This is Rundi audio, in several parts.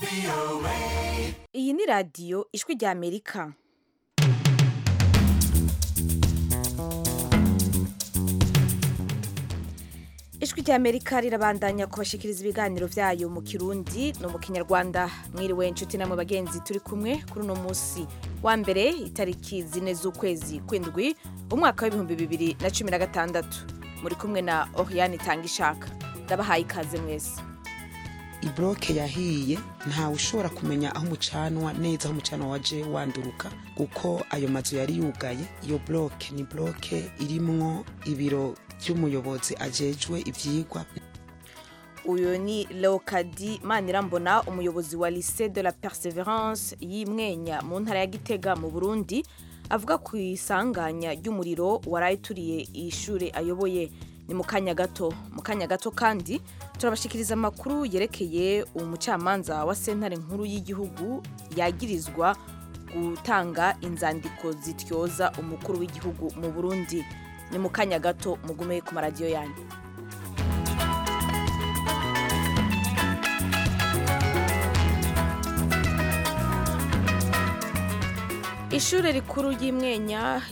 iyi ni radiyo ijwi rya amerika ijwi rya amerika rirabandanya kubashikiriza ibiganiro byayo mu kirundi no mu kinyarwanda mwiriwe inshuti namwe bagenzi turi kumwe kuri uno munsi wa mbere itariki zine z'ukwezi kw'indwi umwaka w'ibihumbi bibiri na cumi na gatandatu muri kumwe na oriane itanga ishaka ndabahaye ikaze mwese ibroke yahiye ntawe ushobora kumenya aho umucanwa neza aho umucanwa waje wanduruka kuko ayo mazu yari yugaye iyo bloke ni bloke irimwo ibiro by'umuyobozi ajejwe ivyigwa uyu ni leokadi manirambona umuyobozi wa lycée de la perseverance y'imwenya mu ntara ya gitega mu burundi avuga ku isanganya ry'umuriro waraye turiye ishure ayoboye ni mu kanya gato mu kanya gato kandi turabashikiriza amakuru yerekeye umucamanza wa sentare nkuru y'igihugu yagirizwa gutanga inzandiko zityoza umukuru w'igihugu mu burundi ni mu kanya gato mugume ku maradiyo yanyu ishuri rikuru ry'imwenya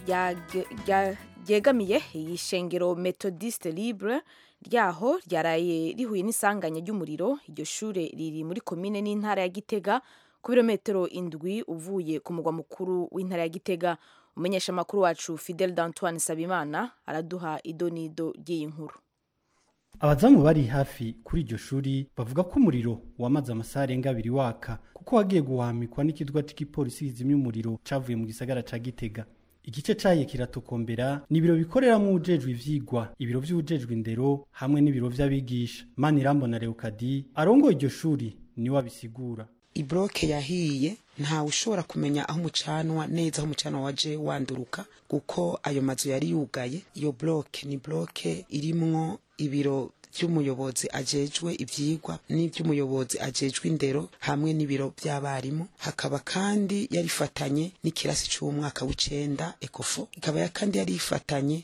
ryegamiye iyi shengero methodiste libre ryaho ryaraye rihuye n'isanganya ry'umuriro iryo shure riri muri komine n'intara ya gitega ku birometero indwi uvuye ku mugwa mukuru w'intara ya gitega umumenyesha amakuru wacu fidel d'antoine sabimana araduha idonido ry'iyi nkuru abazamu bari hafi kuri iryo shuri bavuga ko umuriro wamaze amasaha arenga abiri waka kuko wagiye guhamikwa n'ikidwa c'igipolisi kizimya umuriro cavuye mu gisagara ca gitega igice cahiye kiratokombera ni ibiro bikoreramwo ujejwe ivyigwa ibiro vy'ujejwe indero hamwe n'ibiro vy'abigisha manirambona leokadi arongoye iryo shuri niwe abisigura ibroke yahiye ntawe ushobora kumenya aho umucanwa neza aho umucanwa waje wanduruka kuko ayo mazu yari yugaye iyo bloke ni bloke irimwo ibiro by'umuyobozi ajejwe ivyigwa n'ivy'umuyobozi ajejwe indero hamwe n'ibiro by'abarimu hakaba kandi yarifatanye n'ikirasi c'umwaka w'icenda ekofo ikaba kandi yari ifatanye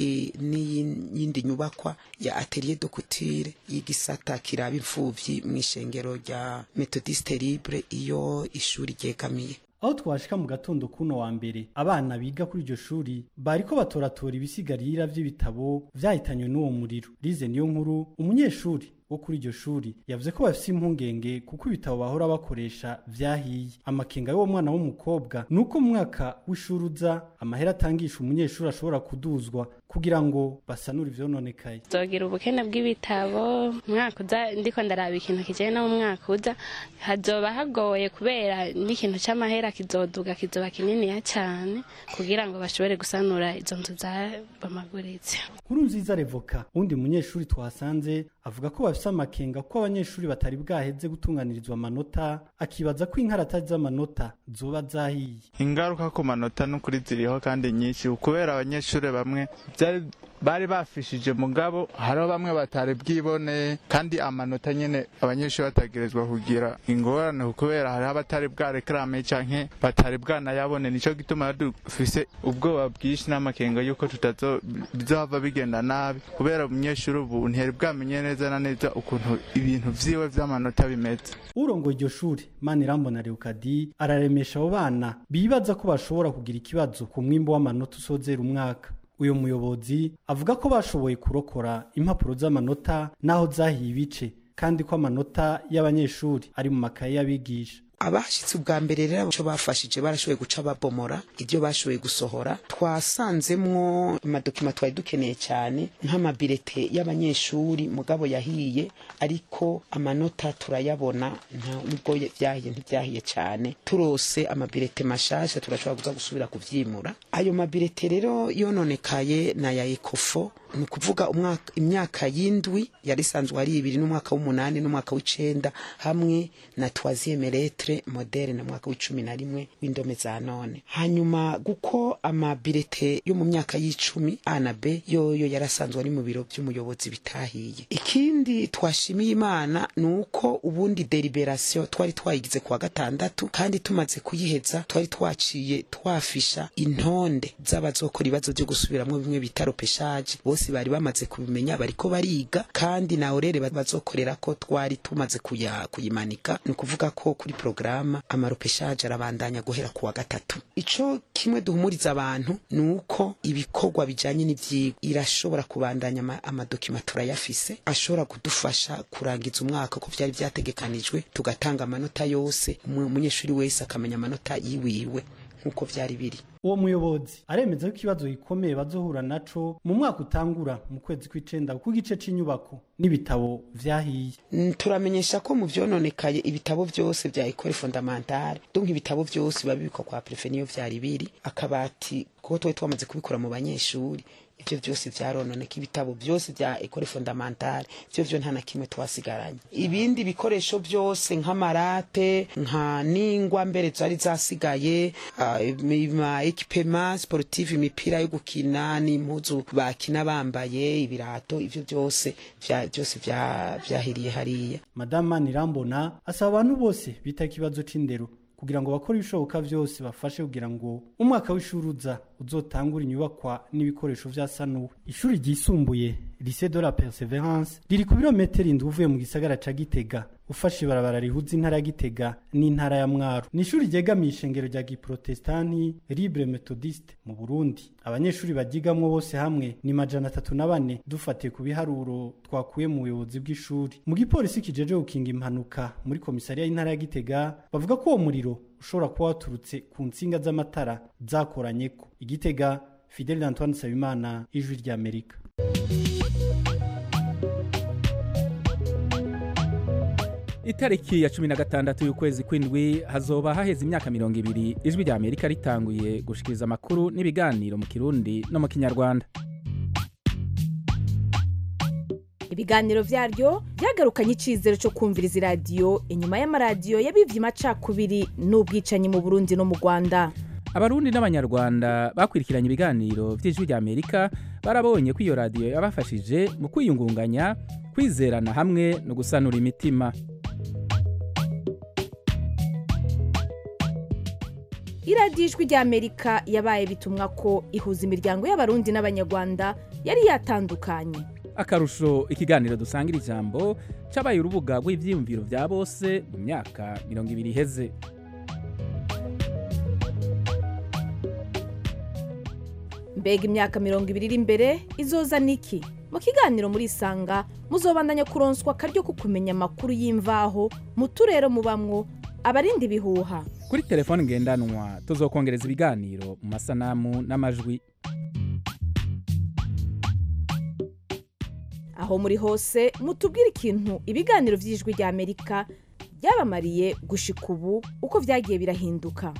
n'iyindi nyubakwa ya atelier de couture y'igisata kiraba imfuvyi mw'ishengero rya methodiste libre iyo ishuri ryegamiye aho twashika mu gatondo kuno wa mbere abana biga kuri iryo shuri bariko batoratora ibisigarira vy'ibitabo vyahitanywe n'uwo muriro rize niyo nkuru umunyeshuri wo kuri iryo shuri yavuze ko bafise impungenge kuko ibitabo bahora bakoresha vyahiye amakenga y'uwo mwana w'umukobwa ni uko mu mwaka w'ishuri uza amahera atangisha umunyeshuri ashobora kuduzwa kugira ngo basanure ivyononekaye zogira ubukene bw'ibitabo umwaka uza ndiko ndaraba ikintu kijanye no mu mwaka uza hazoba hagoye kubera n'ikintu c'amahera kizoduga kizoba kininiya cane kugira ngo bashobore gusanura izo nzu zabomaguritse nkuru nziza revoka uwundi munyeshuri twasanze avuga ko bafise amakenga ko abanyeshuri batari bwaheze gutunganirizwa amanota akibaza ko inkarata z'amanota zoba zahiye ingaruka ku manota n'ukuri ziriho kandi nyinshi kubera abanyeshuri bamwe byari bari bafishije mugabo hariho bamwe batari bwibone kandi amanota nyene abanyeshuri batagerezwa kugira ingorane kubera hariho abatari bwarekarame canke batari bwanayabone nico gituma dufise ubwoba bwinshi n'amakenga yuko bizohava bigenda nabi kubera umunyeshuri ubu ntiyari bwamenye neza na neza ukuntu ibintu vyiwe vy'amanota bimeze urongoye iryo shuri manirambona leokadi araremesha abo bana bibaza ko bashobora kugira ikibazo ku mwimbo w'amanota usozera umwaka uyu muyobozi avuga ko bashoboye kurokora impapuro z'amanota n'aho zahiye ibice kandi ko amanota y'abanyeshuri ari mu makaye y'abigisha abashitse ubwa mbere rero icyo bafashije barashoboye guca babomora ibyo bashoboye gusohora twasanzemwo amadokima twari dukeneye cyane nk'amabirete y'abanyeshuri mugabo yahiye ariko amanota turayabona nubwo byahiye ntibyahiye cyane turose amabirete mashasha turashobora kuza gusubira kuvyimura ayo mabirete rero yononekaye na ya ekofo ni ukuvuga imyaka y'indwi yari isanzwe ari ibiri n'umwaka w'umunani n'umwaka w'icenda hamwe na troisième lettre moderne na mwaka w'icumi na rimwe w'indome za none hanyuma guko amabirete yo mu myaka y'icumi a na b yoyo yarasanzwe ari mu biro by'umuyobozi bitahiye ikindi twashimiye imana ni uko ubundi deliberation twari twayigize kuwa gatandatu kandi tumaze kuyiheza twari twaciye twafisha intonde z'abazokora ibibazo byo gusubiramwo bimwe bita ropeshaje bose basi bari bamaze kubimenya bariko bariga kandi na orere bazokorera ko twari tumaze kuya kuyimanika ni ukuvuga ko kuri porogaramu amaropeshaje arabandanya guhera ku wa gatatu ico kimwe duhumuriza abantu ni uko ibikorwa bijanye n'ivyigwa irashobora kubandanya ama- amadokima turayafise ashobora kudufasha kurangiza umwaka ko vyari vyategekanijwe tugatanga amanota yose umu- umunyeshuri wese akamenya amanota yiwiwe nk'uko vyari biri uwo muyobozi aremeza ko ikibazo gikomeye bazohura naco mu mwaka utangura mu kwezi kw'icenda ku gice c'inyubako n'ibitabo vyahiye Mm, turamenyesha ko mu vyononekaye ibitabo vyose vya ekole fondamentale donc ibitabo vyose biba bibikwa kwa prefe niyo vyari biri akabati kuko twari twamaze kubikora mu banyeshuri ivyo vyose vyarononeka ibitabo vyose vya ekole fondamentale vyo vyo nta na kimwe twasigaranye ibindi bikoresho vyose nk'amarate nka ningwa mbere zari zasigaye ah, ima ekipema sportive imipira yo gukina n'impuzu bakina bambaye ibirato ivyo vyose vya- vyose vya- vyahiriye hariya madame manirambona asaba abantu bose bita ikibazo c'indero kugira ngo bakore ibishoboka vyose bafashe kugira ngo umwaka w'ishuri uza uzotangura inyubakwa n'ibikoresho vya sanuwe ishuri ryisumbuye lycée de la perseverance riri ku birometero indwi uvuye mu gisagara ca gitega ufashe ibarabara rihuza intara ya gitega n'intara ya mwaro ni ishuri ryegamiye ishengero rya giprotestanti libre methodiste mu burundi abanyeshuri baryigamwo bose hamwe ni majana atatu na bane dufatiye ku biharuro twakuye mu buyobozi bw'ishuri mu gipolisi kijeje gukinga impanuka muri komisariya y'intara ya gitega bavuga ko uwo muriro ushobora kuba waturutse ku nsinga z'amatara zakoranyeko igitega fidel antoine nsabimana ijwi ry'amerika itariki ya cumi na gatandatu y'ukwezi kw'indwi hazoba haheze imyaka mirongo ibiri ijwi rya amerika ritanguye gushikiriza amakuru n'ibiganiro mu kirundi no mu kinyarwanda ibiganiro vyaryo vyagarukanye icizero co kumviriza iradiyo inyuma y'amaradiyo yabivye amacakubiri n'ubwicanyi mu burundi no mu rwanda abarundi n'abanyarwanda bakurikiranye ibiganiro vy'ijwi rya amerika barabonye ko iyo radiyo yabafashije mu kwiyungunganya kwizerana hamwe no gusanura imitima iradiyo ijwi rya amerika yabaye bitumwa ko ihuza imiryango y'abarundi n'abanyarwanda yari yatandukanye akarusho ikiganiro dusangira ijambo cabaye urubuga rw'ivyiyumviro vya bose mu myaka mirongo ibiri iheze mbega imyaka mirongo ibiri iri imbere izoza niki mu kiganiro muri isanga muzobandanya kuronswa akaryo ko kumenya amakuru y'imvaho mu turere mubamwo abarinda ibihuha kuri telefone ngendanwa tuzokongereza ibiganiro mu masanamu n'amajwi aho muri hose mutubwire ikintu ibiganiro vy'ijwi rya amerika byabamariye gushika ubu uko vyagiye birahinduka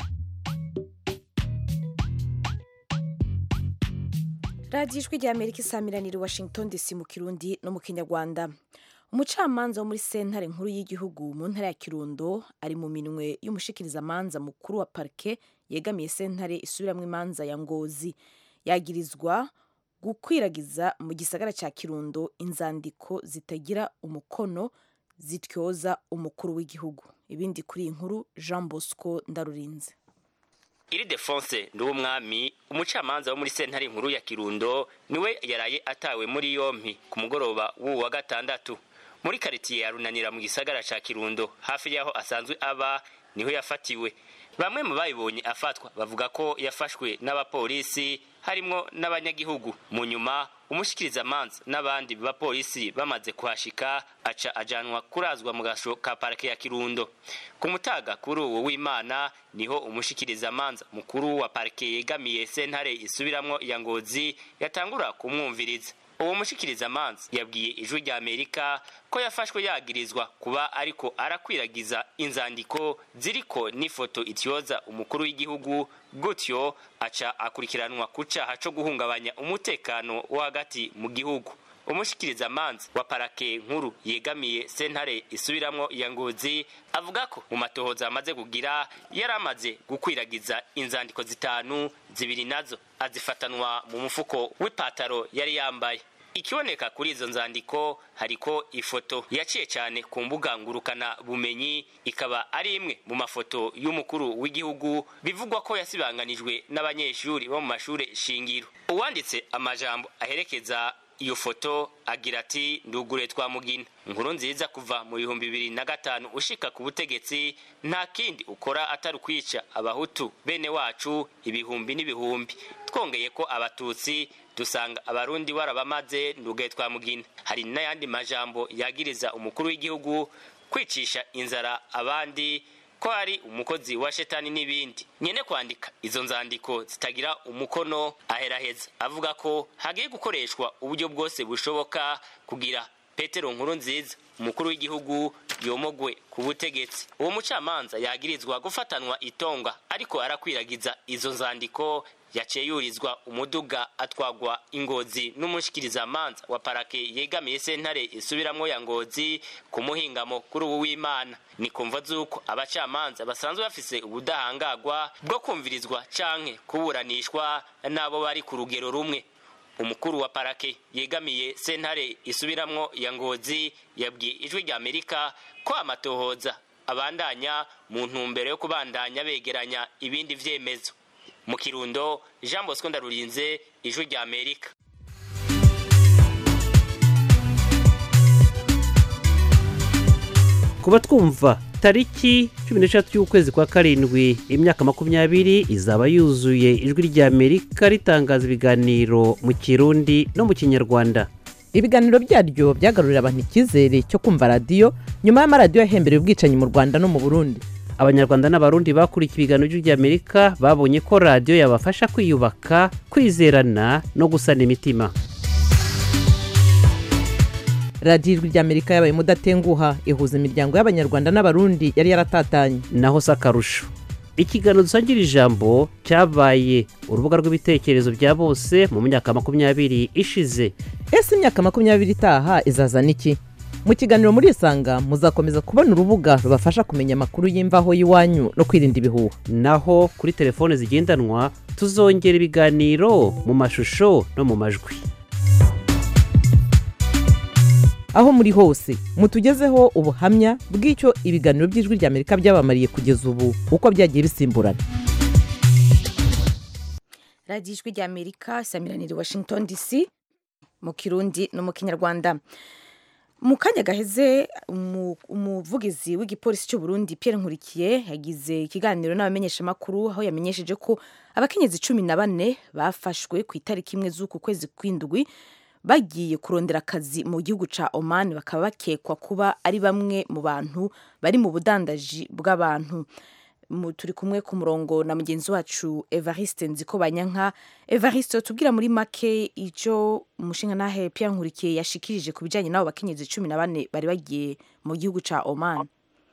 radiyo ijwi rya amerika isamiranira i washington dc mu kirundi no mu kinyarwanda umucamanza wo muri sentare nkuru y'igihugu mu ntara ya kirundo ari mu minwe y'umushikirizamanza mukuru wa parike yegamiye sentare isubiramwo imanza ya ngozi yagirizwa gukwiragiza mu gisagara cya kirundo inzandiko zitagira umukono zityoza umukuru w'igihugu ibindi kuri iyi nkuru jean bosco ndarurinze iri defonse nduwumwami umucamanza wo muri sentare nkuru ya kirundo niwe yaraye atawe muri yompi ku mugoroba w'uwu wa gatandatu muri karitiye ya runanira mu gisagara ca kirundo hafi y'aho asanzwe aba niho yafatiwe bamwe mu bayibonye afatwa bavuga ko yafashwe n'abapolisi harimwo n'abanyagihugu mu nyuma umushikirizamanza n'abandi bapolisi bamaze kuhashika aca ajanwa kurazwa mu gasho ka parike ya kirundo ku mutaga kuri uwo w'imana niho umushikirizamanza mukuru wa parike yegamiye sentare isubiramwo ya ngozi yatangura kumwumviriza uwo mushikirizamanza yabwiye ijwi rya amerika ko yafashwe yagirizwa kuba ariko arakwiragiza inzandiko ziriko n'ifoto ityoza umukuru w'igihugu gutyo aca akurikiranwa ku caha co guhungabanya umutekano wo hagati mu gihugu umushikirizamanza wa parake nkuru yegamiye sentare isubiramwo ya ngozi avuga ko mu matohoza amaze kugira yari amaze gukwiragiza inzandiko zitanu zibiri nazo azifatanwa mu mufuko w'ipataro yari yambaye ikiboneka kuri izo nzandiko hariko ifoto yaciye cyane ku mbuga ngurukana bumenyi ikaba ari imwe mu mafoto y'umukuru w'igihugu bivugwa ko yasibanganijwe n'abanyeshuri bo mu mashuri shingiro uwanditse amajambo aherekeza iyo foto agira ati ndugure twa mugina inkuru nziza kuva mu bihumbi bibiri na gatanu ushika ku butegetsi nta kindi ukora atari ukwica abahutu bene wacu ibihumbi n'ibihumbi twongeye ko abatutsi dusanga abarundi warabamaze ndugaye twa mugina hari n'ayandi majambo yagiriza umukuru w'igihugu kwicisha inzara abandi ko ari umukozi wa shetani n'ibindi nyene kwandika izo nzandiko zitagira umukono aheraheza avuga ko hagiye gukoreshwa uburyo bwose bushoboka kugira petero nkuru nziza umukuru w'igihugu yomogwe ku butegetsi uwo mucamanza yagirizwa gufatanwa itonga ariko arakwiragiza izo nzandiko yaciye yurizwa umuduga atwagwa ingozi n'umushikirizamanza wa parake yegamiye sentare isubiramwo ya ngozi ku muhingamo kuri ubu w'imana ni kumva z'uko abacamanza basanzwe bafise ubudahangagwa bwo kumvirizwa canke kuburanishwa n'abo bari ku rugero rumwe umukuru wa parake yegamiye sentare isubiramwo ya ngozi yabwiye ijwi rya amerika ko amatohoza abandanya mu ntumbero yo kubandanya begeranya ibindi vyemezo mu kirundo jean bosco ndarurinze ijwi rya amerika kuba twumva tariki cumi n'eshatu y'ukwezi kwa karindwi imyaka makumyabiri izaba yuzuye ijwi rya amerika ritangaza ibiganiro mu kirundi no mu kinyarwanda ibiganiro byaryo byagarurira abantu icyizere cyo kumva radiyo nyuma y'amaradiyo yahembereye ubwicanyi mu rwanda no mu burundi abanyarwanda n'abarundi bakurikiye ibiganiro by'ijwi rya amerika babonye ko radiyo yabafasha kwiyubaka kwizerana no gusana imitima radiyo ijwi rya amerika yabaye mudatenguha ihuza imiryango y'abanyarwanda n'abarundi yari yaratatanye naho si akarusho ikiganiro dusangira ijambo cyabaye urubuga rw'ibitekerezo bya bose mu myaka makumyabiri ishize ese imyaka makumyabiri itaha izazana iki mu kiganiro muri isanga muzakomeza kubona urubuga rubafasha kumenya amakuru y'imvaho y'iwanyu no kwirinda ibihuha naho kuri telefone zigendanwa tuzongera ibiganiro mu mashusho no mu majwi aho muri hose mutugezeho ubuhamya bw'icyo ibiganiro by'ijwi rya amerika byabamariye kugeza ubu uko byagiye bisimburana radiyo ijwi rya amerika samiranire washington dc mu kirundi no mu kinyarwanda mu kanya gaheze umuvugizi w'igipolisi cy'u Burundi Pierre Nkurikiye yagize ikiganiro n'abamenyeshamakuru aho yamenyesheje ko abakenyezi cumi na bane bafashwe ku itariki imwe z'uku kwezi kw'indwi bagiye kurondera akazi mu gihugu cya Oman bakaba bakekwa kuba ari bamwe mu bantu bari mu budandaji bw'abantu turi kumwe ku murongo na mugenzi wacu Evariste Nziko Banyanka Evariste tubwira muri make icyo umushinga nahe Pierre Nkurikiye yashikirije ku bijyanye n'abo bakenyezi cumi na bane bari bagiye mu gihugu cya Oman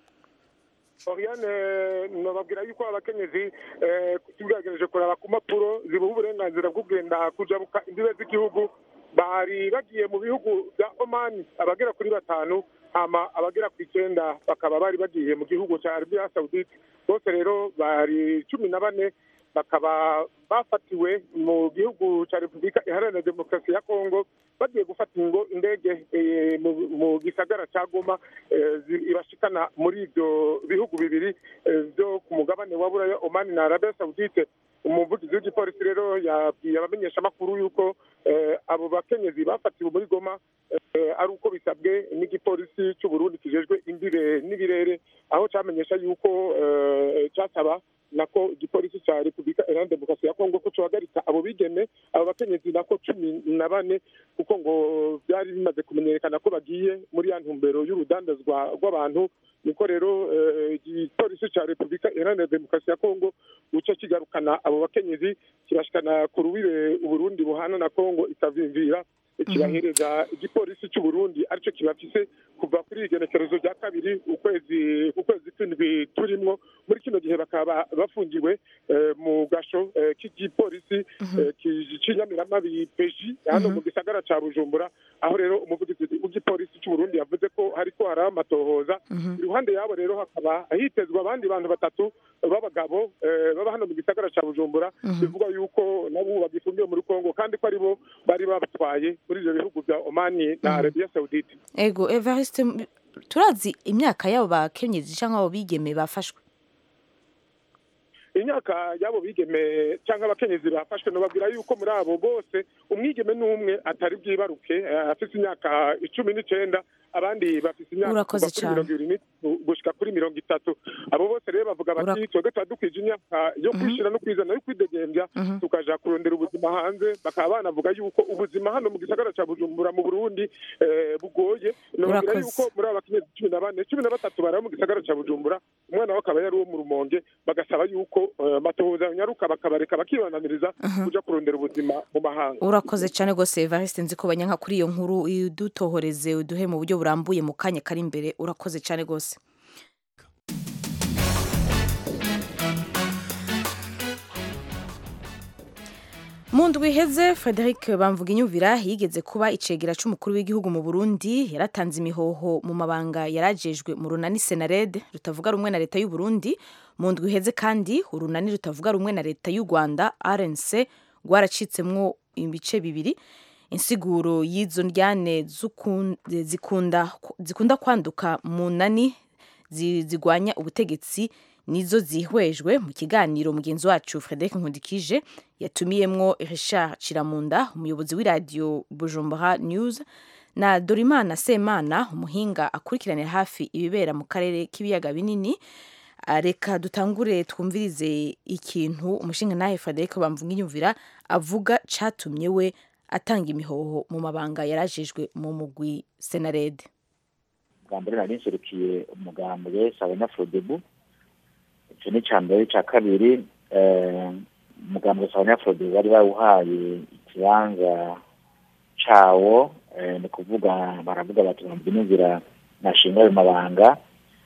Oriane nababwira yuko abakenyezi tugerageje kuraba ku mpapuro zibuha uburenganzira bwo kugenda kujabuka imbibe z'igihugu bari bagiye mu bihugu bya Oman abagera kuri batanu hama abagera ku icyenda bakaba bari bagiye mu gihugu cya Arabia Saudite bose rero bari cumi na bane bakaba bafatiwe mu gihugu cya repubulika iharanira demokarasi ya kongo bagiye gufata ingo indege mu gisagara cya goma ibashikana muri ibyo bihugu bibiri byo ku mugabane wa buraya omani na arabia saudite umuvugizi w'igipolisi rero yabwiye abamenyeshamakuru yuko abo bakenyezi bafatiwe muri goma ari uko bisabwe n'igipolisi cy'u Burundi kijejwe imbire n'ibirere aho cyamenyesha yuko cyasaba nako igipolisi cya repubulika iharanira demokarasi ya kongo ko cohagarika abo bigeme abo bakenyezi nako cumi na bane kuko ngo byari bimaze kumenyekana ko bagiye muri ya ntumbero y'urudandazwa rw'abantu niko rero igipolisi cya repubulika iharanira demokarasi ya kongo guca kigarukana abo bakenyezi kibashikana ku rubibe uburundi buhana na kongo ikavimvira kibahereza igipolisi cy'u Burundi aricyo kibafise kuva kuri igenekerezo rya kabiri ukwezi ukwezi kw'indwi turimwo muri kino gihe bakaba bafungiwe mu gasho k'igipolisi cy'inyamiramabi peji hano mu gisagara cya bujumbura aho rero umuvugizi w'igipolisi cy'u Burundi yavuze ko hariko hari amatohoza iruhande yabo rero hakaba hitezwa abandi bantu batatu b'abagabo eh, baba hano mu gisagara ca Bujumbura bivugwa yuko nabo bagifungiwe muri Kongo kandi ko aribo bari babatwaye muri ivyo bihugu vya Omani na Arabia Saudite ego evariste m- turazi imyaka y'abo bakenyezi cyangwa abo bigeme bafashwe imyaka y'abo bigeme cyangwa abakenyezi bafashwe nababwira yuko muri abo bose umwigeme n'umwe atari bwibaruke eh, afise imyaka icumi n'icenda abandi bafise imyaka Urakoze kuva kuri cane. mirongo ibiri n'itatu gushika kuri mirongo itatu abo bose rero bavuga bati twebwe tuba dukwije imyaka yo kwishira no kwizana yo kwidegembya tukaja kurondera ubuzima hanze bakaba banavuga yuko ubuzima hano mu gisagara ca bujumbura mu burundi eh, bugoye nababwira Urakoze. yuko muri abo bakenyezi cumi na bane cumi na batatu bari mu gisagara ca bujumbura umwana we akaba yari uwo mu rumonge bagasaba yuko eh, amatohoza nyaruka bakabareka bakibananiriza kuja kurondera ubuzima mu mahanga urakoze cyane rwose evariste nzi ko banyanka kuri iyo nkuru udutohoreze uduhe mu buryo burambuye mu kanya kari imbere urakoze cyane rwose mu ndwi iheze frederic bamvuginyumvira yigeze kuba icegera c'umukuru w'igihugu mu burundi yaratanze imihoho mu mabanga yarajejwe mu runani senared rutavuga rumwe na leta y'u burundi mu ndwi iheze kandi urunani rutavuga rumwe na leta y'u rwanda rnc rwaracitsemwo ibice bibiri insiguro y'izo ndyane zukun- zikunda zikunda kwanduka mu nani zi- zigwanya ubutegetsi nizo zihwejwe mu kiganiro mugenzi wacu frederic nkundikije yatumiyemwo richard ciramunda umuyobozi w'iradiyo bujumbura news na dorimana semana umuhinga akurikiranira hafi ibibera mu karere k'ibiyaga binini Ah, reka dutangure twumvirize ikintu umushinga nawe frederic bamvuginyumvira avuga catumye we atanga imihoho mu mabanga yarajejwe mu mugwi senarede bwa mbere nari nserukiye umugambwe sabanyafurodebu icyo ni icya mbere icya kabiri eh, umugambwe sabanyafurodebu bari bawuhaye ikibanza cawo eh, ni kuvuga baravuga bati bambyinumvira nashinga ayo mabanga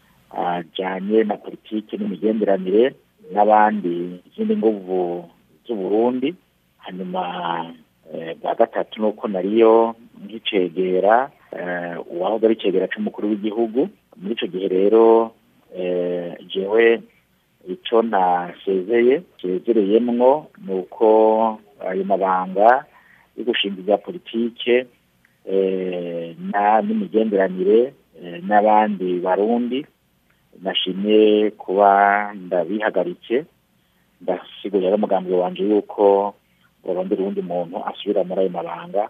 ajyanye na politiki n'imigenderanire n'abandi izindi nguvu z'uburundi hanyuma eh, bwa gatatu ni uko nariyo nk'icegera eh, uwahoze ari icegera c'umukuru w'igihugu muri ico gihe rero eh, jewe ico nasezeye sezereyemwo ni uko ayo mabanga yo gushinga ibya politike eh, na n'imigenderanire eh, n'abandi barundi nashimye kuba ndabihagaritse ndasigurira n'umugambi wanje yuko barondera uwundi muntu asubira muri ayo mabanga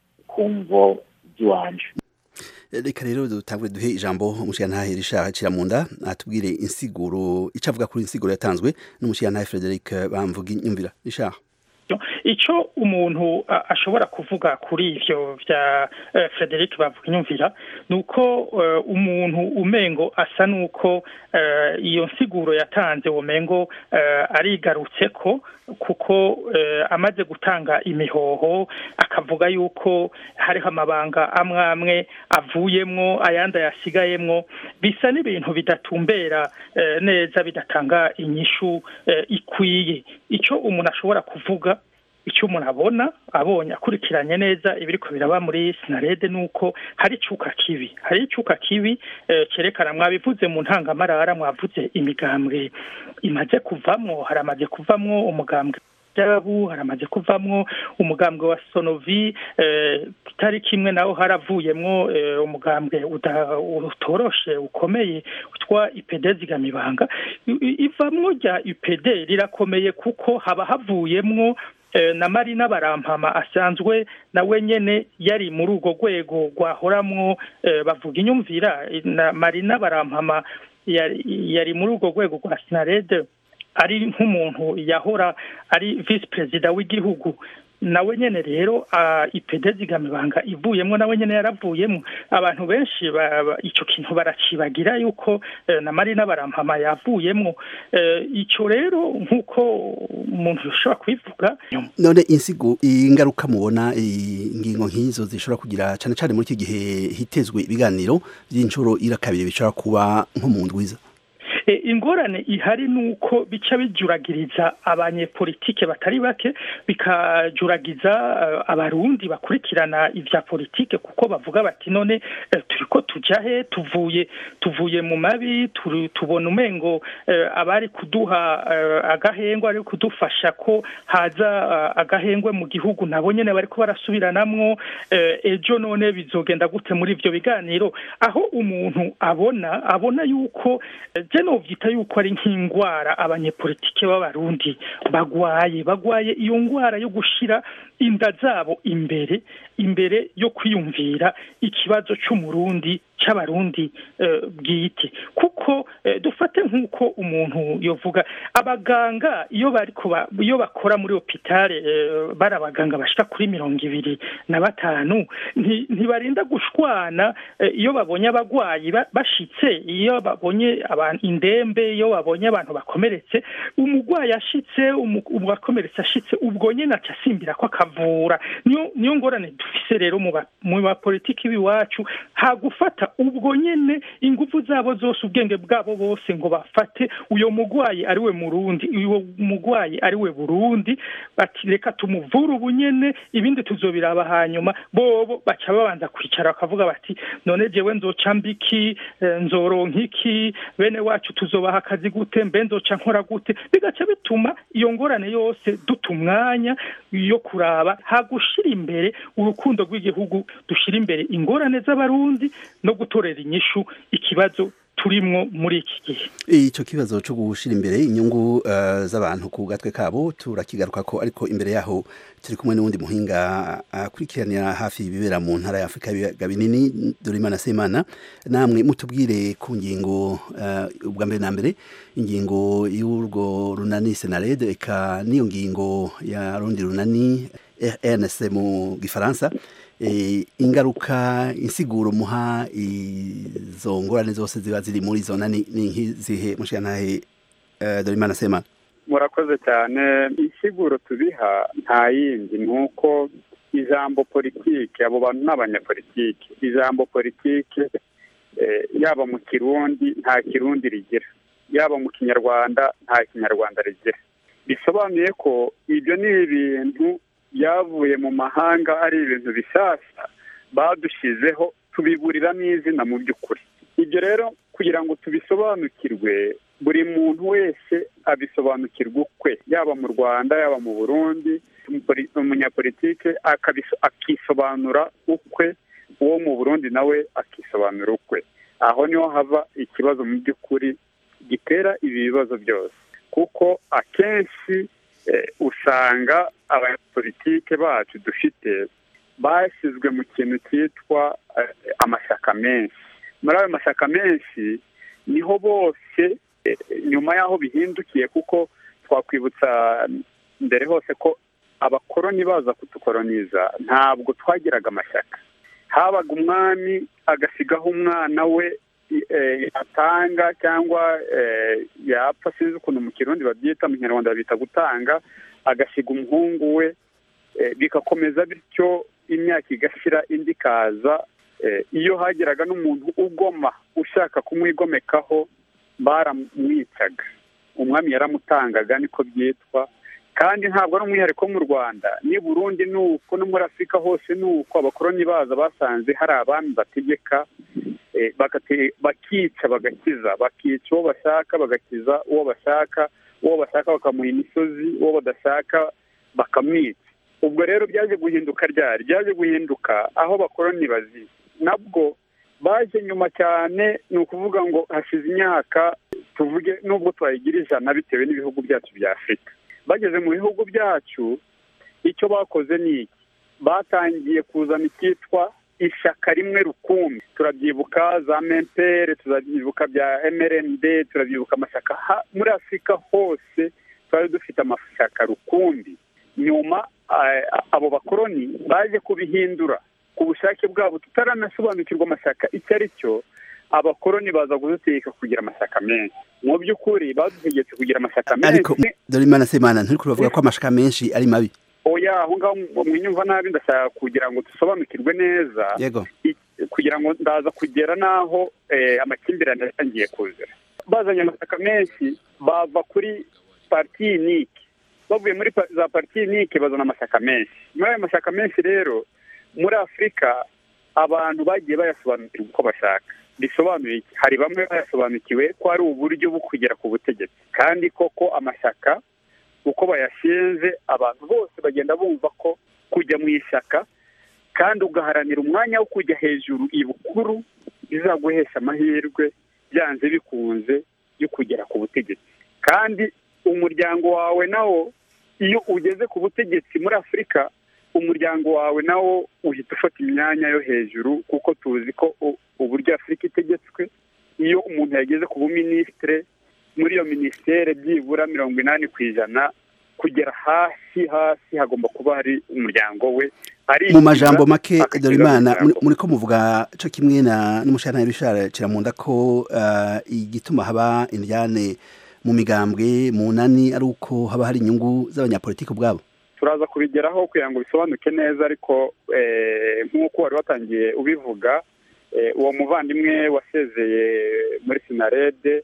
kumvo by'iwanje reka rero dutangure duhe ijambo umushirantahe Richard Kiramunda atubwire insiguro ico avuga kuri insiguro yatanzwe n'umushirantahe Frederic Bamvuga inyumvira Richard icyo umuntu a- ashobora kuvuga kuri ivyo vya eh, frederic bavuga inyumvira ni uko eh, umuntu umengo asa n'uko eh, iyo nsiguro yatanze womengo eh, arigarutse ko kuko eh, amaze gutanga imihoho akavuga yuko hariho amabanga amwe amwe avuyemwo ayandi ayasigayemwo bisa n'ibintu bidatumbera eh, neza bidatanga inyishu eh, ikwiye icyo umuntu ashobora kuvuga icyo umuntu abona abonye akurikiranye neza ibiriko biraba muri sinarede ni uko hari icuka kibi hari icuka kibi eh, cyerekana mwabivuze mu ntangamarara mwavuze imigambwe imaze kuvamwo haramaze kuvamwo umugambwe jabu haramaze kuvamwo umugambwe wa sonovi eh, kitari kimwe naho haravuyemwo eh, umugambwe uda- utoroshe ukomeye witwa ipd zigamibanga I- i- ivamwo rya ipd rirakomeye kuko haba havuyemwo eh, na marina barampama asanzwe nawe nyene yari muri urwo rwego rwahoramwo eh, bavuga inyumvira na marina barampama yari, yari muri urwo rwego rwa sinarede ari nk'umuntu yahora ari visi perezida w'igihugu nawe nyene rero uh, ipede zigamibanga ivuyemwo nawe nyene yaravuyemwo abantu benshi ba- ba- ico kintu baracibagira yuko eh, na marina barampama yavuyemwo eh, ico rero nk'uko umuntu yoshobora kubivuga none insigo ingaruka mubona ingingo nk'izo zishobora kugira cyane cyane muri iki gihe hitezwe ibiganiro by'inshuro ira kabiri bishobora kuba nko mu ndwiza ingorane ihari ni uko bica bijuragiriza abanyepolitike batari bake bikajuragiza abarundi bakurikirana ibya politike kuko bavuga bati none turiko tuja he tuvuye tuvuye mu mabi tubona umengo abari kuduha agahengwe ari kudufasha ko haza agahengwe mu gihugu nabo nyene bariko barasubiranamwo ejo none bizogenda gute muri ivyo biganiro aho umuntu abona abona yuko je novyita yuko ari nk'ingwara abanyepolitike b'abarundi bagwaye bagwaye iyo ngwara yo gushira inda zabo imbere imbere yo kwiyumvira ikibazo c'umurundi c'abarundi bwite kuko dufate nk'uko umuntu yovuga abaganga iyo bariko iyo bakora muri hopitale bari abaganga bashika kuri mirongo ibiri na batanu ntibarinda gushwana iyo babonye abagwayi bashitse iyo babonye indembe iyo babonye abantu bakomeretse umugwayi ashitse uwakomeretse ashitse ubwo nyene aca asimbira ko akavura niyo ngorane dufise rero mu bapolitiki b'iwacu hagufata ubwo nyene ingufu zabo zose ubwenge bwabo bose ngo bafate uyo mugwayi ari we murundi uyo mugwayi ari we burundi bati reka tumuvure ubu nyene ibindi tuzobiraba hanyuma bobo baca babanza kwicara bakavuga bati none jewe nzoca mbiki nzoronka iki bene wacu tuzobaha akazi gute mbe nzoca nkora gute bigaca bituma iyo ngorane yose duta umwanya yo kuraba hagushira imbere urukundo rw'igihugu dushira imbere ingorane z'abarundi no gutorera inyishu ikibazo turimwo muri iki gihe icyo kibazo cyo gushira imbere inyungu uh, z'abantu ku gatwe kabo turakigaruka ko ariko imbere yaho turi kumwe n'uwundi muhinga akurikiranira uh, hafi ibibera mu ntara ya afurika y'ibiyaga binini dorimana semana namwe mutubwire ku ngingo uh, ubwa mbere na mbere ingingo y'urwo runani senarede eka n'iyo ngingo ya rundi runani rnc mu gifaransa ingaruka insiguro muha izo ngorane zose ziba ziri muri izo nani ni nk'izihe mushiyantahe dorimana semana murakoze cyane insiguro tubiha nta yindi ni uko ijambo politike abo bantu ni abanyapolitike ijambo politike yaba mu kirundi nta kirundi rigira yaba mu kinyarwanda nta kinyarwanda rigira bisobanuye ko ibyo ni ibintu byavuye mu mahanga ari ibintu bishyashya badushyizeho tubiburiramo izina mu by'ukuri ibyo rero kugira ngo tubisobanukirwe buri muntu wese abisobanukirwa ukwe yaba mu rwanda yaba mu burundi umunyapolitike akisobanura ukwe uwo mu burundi nawe akisobanura ukwe aho niho hava ikibazo mu by'ukuri gitera ibi bibazo byose kuko akenshi usanga abanyapolitike bacu dufite bashyizwe mu kintu cyitwa amashyaka menshi muri ayo mashyaka menshi niho bose nyuma y'aho bihindukiye kuko twakwibutsa mbere hose ko abakoroni baza kudukoroniza ntabwo twagiraga amashyaka habaga umwami agasigaho umwana we yatanga cyangwa yapfa sinzi ukuntu mu kirundi babyita mu kinyarwanda babita gutanga agasiga umuhungu we bigakomeza bityo imyaka igashira indi ikaza iyo hageraga n'umuntu ugoma ushaka kumwigomekaho baramwicaga umwami yaramutangaga niko byitwa kandi ntabwo ari umwihariko mu rwanda ni burundi ni uko no muri afurika hose ni uko abakoroni baza basanze hari abami bategeka bakica bagakiza bakica uwo bashaka bagakiza uwo bashaka uwo bashaka bakamuha imisozi uwo badashaka bakamwica ubwo rero byaje guhinduka ryari byaje guhinduka aho abakoroni baziye nabwo baje nyuma cyane ni ukuvuga ngo hashize imyaka tuvuge nubwo twayigira ijana bitewe n'ibihugu byacu bya afurika bageze mu bihugu byacu icyo bakoze ni iki batangiye kuzana icyitwa ishyaka rimwe rukumbi turabyibuka za mempere turabyibuka bya mrnd turabyibuka amashyaka muri afurika hose twari dufite amashyaka rukumbi nyuma abo bakoroni baje kubihindura ku bushake bwabo tutaranasobanukirwa amashyaka icyo ari cyo abakoroni baza kudutegeka kugira amashyaka menshi mu by'ukuri badutegetse kugira amashyaka menshi ariko dore imana semana nturi kubavuga ko amashyaka menshi ari mabi oya aho ngaho mwinyumva nabi ndashaka kugira ngo dusobanukirwe neza yego kugira ngo ndaza kugera n'aho amakimbirane yatangiye kuzira bazanye amashyaka menshi bava kuri parti unike bavuye muri pa- za parti unike bazana amashyaka menshi muri ayo mashyaka menshi rero muri afurika abantu bagiye bayasobanukirwa uko bashaka bisobanuye iki hari bamwe bayasobanukiwe ko ari uburyo bwo kugera ku butegetsi kandi koko amashyaka uko bayashinze abantu bose bagenda bumva ko kujya mu ishyaka kandi ugaharanira umwanya wo kujya hejuru ibukuru bizaguhesha amahirwe byanze bikunze yo kugera ku butegetsi kandi umuryango wawe nawo iyo ugeze ku butegetsi muri afurika umuryango wawe nawo uhita ufata imyanya yo hejuru kuko tuzi ko u- uburyo afurika itegetswe iyo umuntu yageze ku buminisitire muri iyo minisiteri byibura mirongo inani ku ijana kugera hasi hasi hagomba kuba hari umuryango we ari mu majambo make akagera dore imana mu muryango. muri ko muvuga co kimwe na n'umushana Richard kiramunda ko uh, igituma haba indyane mu migambwe mu nani ari uko haba hari inyungu z'abanyapolitiki ubwabo turaza kubigeraho kugira ngo bisobanuke neza ariko eh, nk'uko wari watangiye ubivuga eh, uwo muvandimwe wasezeye muri sinarede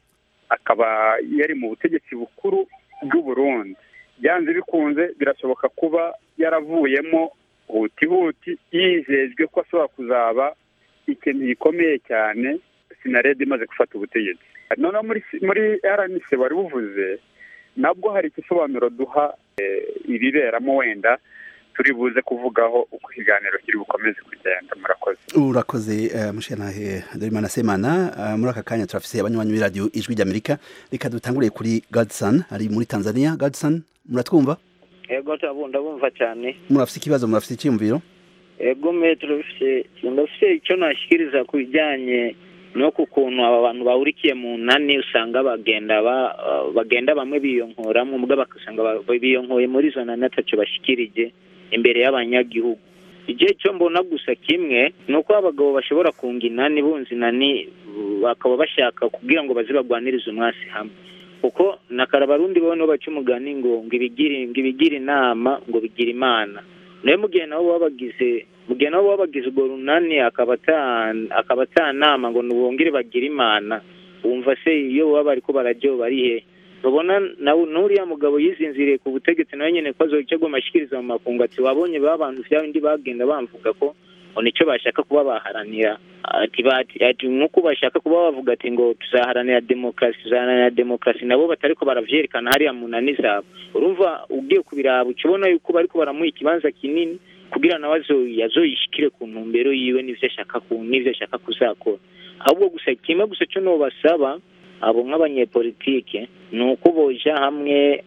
akaba yari mu butegetsi bukuru bw'u Burundi byanze bikunze birashoboka kuba yaravuyemo hutihuti yizejwe ko ashobora kuzaba ikintu gikomeye cyane sinarede imaze gufata ubutegetsi noneho muri muri rnc wari buvuze nabwo hari igisobanuro duha eh, ibiberamo wenda turi buze kuvugaho uko ikiganiro kiri bukomeze kugenda murakoze urakoze uh, mushanahe dore imana semana uh, muri aka kanya turafise abanywanyi b'iradiyo ijwi ry'amerika reka dutanguriye kuri Godson ari muri Tanzania Godson muratwumva ego turabunda bumva cyane murafise ikibazo murafise icyumviro ego me turafise ndafise icyo nashyikiriza ku bijyanye no ku kuntu aba bantu bahurikiye mu nani usanga bagenda ba bagenda bamwe biyonkoramo mbwa bagasanga ba- biyonkoye muri izo nani atacyo bashyikirije imbere y'abanyagihugu igihe cyo mbona gusa kimwe ni uko abagabo bashobora kunga inani bunze inani bakaba bashaka kugira ngo baze bagwanirize umwasi hamwe kuko na karabarundi bo nibo baca umugani ngo ngo ibigire ngo ibigire inama ngo bigira imana nayo mu gihe nabo baba bagize mu gihe nabo baba bagize urwo runani akaba ata- akaba atanama ngo ntibongere bagire imana wumva se iyo baba bariko barajyo bari he babona nawe n'uriya mugabo yizinziriye ku butegetsi nawe nyene ko azoca agoma ashikiriza mu makungu ati wabonye ba bantu vya bindi bagenda bamvuga ko ngo nicyo bashaka kuba baharanira ati bati ati nk'uko bashaka kuba bavuga ati ngo tuzaharanira demokarasi tuzaharanira demokarasi nabo batariko baravyerekana hariya mu nani zabo urumva ugiye kubiraba uca ubona yuko bariko baramuha ikibanza kinini kugira nawe azo- azoyishikire ku ntumbero yiwe n'ivyo ashaka ku n'ivyo ashaka kuzakora ahubwo gusa kimwe gusa cyo nobasaba abo nk'abanyepolitike ni uko boja hamwe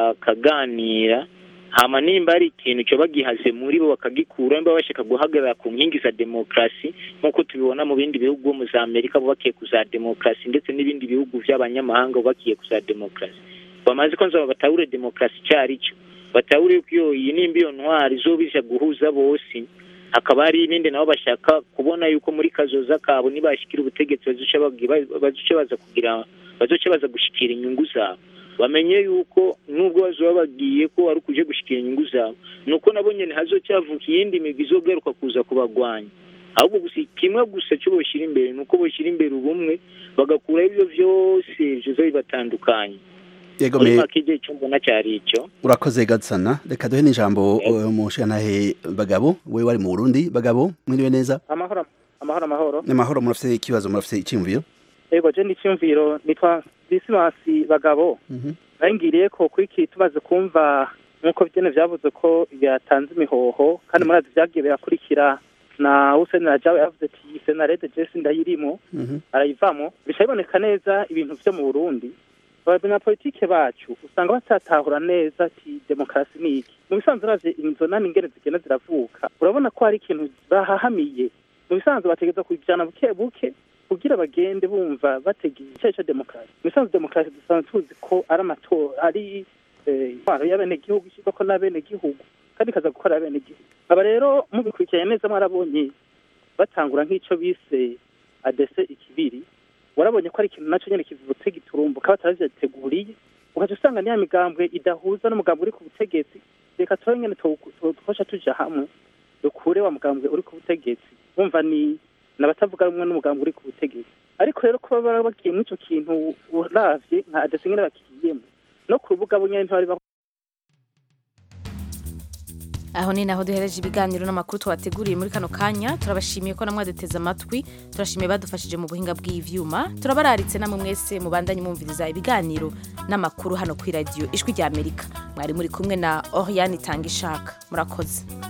bakaganira hama nimba ari ikintu cyo bagihaze muri bo bakagikura nimba bashaka guhagarara ku nkingi za demokarasi nk'uko tubibona mu bindi bihugu bo mu za amerika bubakiye ku za demokarasi ndetse n'ibindi bihugu by'abanyamahanga bubakiye ku za demokarasi bamaze ko nzaba batahure demokarasi icyo ari cyo batahure ko iyo iyi nimba iyo ntwari izoba ije guhuza bose hakaba hari ibindi nabo bashaka kubona yuko muri kazoza kabo nibashikira ubutegetsi bazoca bagi- ba- bazoca baza kugira bazoca baza gushikira inyungu zabo bamenye yuko nubwo bazoba bagiye ko ari ukuje gushikira inyungu zabo nuko nabo nyene hazocyavuka iyindi migwi izogaruka kuza kubagwanya ahubwo gusa kimwe gusa cyo boshyira imbere ni uko boshyira imbere ubumwe bagakuraho ibyo byose bizoza bibatandukanye yego muri me make igihe cyo mbona cyari icyo urakoze Godson reka duhe n'ijambo uh, mushanahe bagabo we wari mu Burundi bagabo mwiriwe neza amahoro amahoro amahoro n'amahoro murafise ikibazo murafise icyumviro yego je n'icyumviro nitwa disimasi bagabo nayingiriye ko kuri iki tumaze kumva nk'uko byene byavuze ko byatanze imihoho kandi murazi byagiye birakurikira na Hussein Rajawe yavuze ati senarede jesi ndayirimo arayivamo bica biboneka neza ibintu vyo mu Burundi abanyapolitike bacu usanga batatahura neza ati demokarasi ni iki mu bisanzwe uravye inzo nani ingene zigenda ziravuka urabona ko hari ikintu bahahamiye mu bisanzwe bategeza kujana buke buke kugira bagende bumva bategeye icyayi cya demokarasi mu bisanzwe demokarasi dusanzwe tuzi ko ari amatora ari eh, intwaro y'abenegihugu ishyirwako n'abenegihugu kandi ikaza gukora abenegihugu aba rero mubikurikiranye neza mwarabonye batangura nk'icyo bise adese ikibiri warabonye ko ari ikintu nacyo nyine kivutse giturumbuka bataravyateguriye ugaca usanga niya migambwe idahuza n'umugambwe uri ku butegetsi reka turabe nyene twosha tuja hamwe dukure wa mugambwe uri ku butegetsi wumva ni n'abatavuga rumwe n'umugambwe uri ku butegetsi ariko rero kuba baba bagiye muri icyo kintu uravye nka adresse nyene bakigiyemo no ku rubuga bo nyene ntibari aho ni naho duhereje ibiganiro n'amakuru twateguriye muri kano kanya turabashimiye ko namwe duteze amatwi turashimiye badufashije mu buhinga bw'ivyuma turabararitse namwe mwese mubandanye mwumviriza ibiganiro n'amakuru hano kuri radiyo ijwi rya amerika mwari muri kumwe na oriane itanga ishaka murakoze